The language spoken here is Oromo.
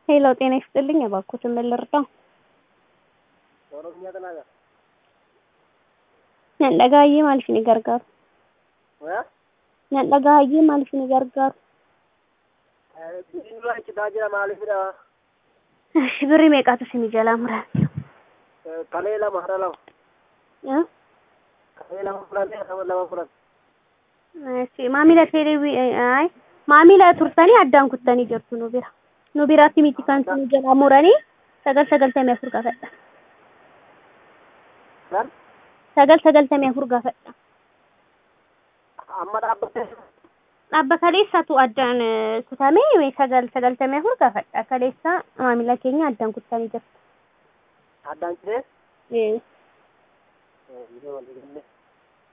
ሄሎ ጤና ይስጥልኝ። እባክዎትን ምን ልርዳው? ኦሮምኛ ተናገር Nandhagaayee maal isin gargaaru? እ Nandhagaayee maal isin gargaaru? Biyyi dura citaa jira maaliifidha? Ishi birrii meeqaatu isin jalaa muraati? Kalee lama hara lama. Eh? Kalee lama fudhannee lama lama fudhanne. Ishi maamila teelee ay maamila turtanii addaan kuttanii jirtu nu bira. Nu biraatti miti kan isin jalaa muranii sagal sagaltamii afur gaafadha. Kan Sagal sagaltamii afur gaafadha. amma dhaabbattee Dhaabba kaleessatu addaan eh, kutamee sagal sagaltamii afur gaafadha. Kaleessa maamila keenya addaan kuttanii jirtu. addaan citee Eh. yeroo walii galle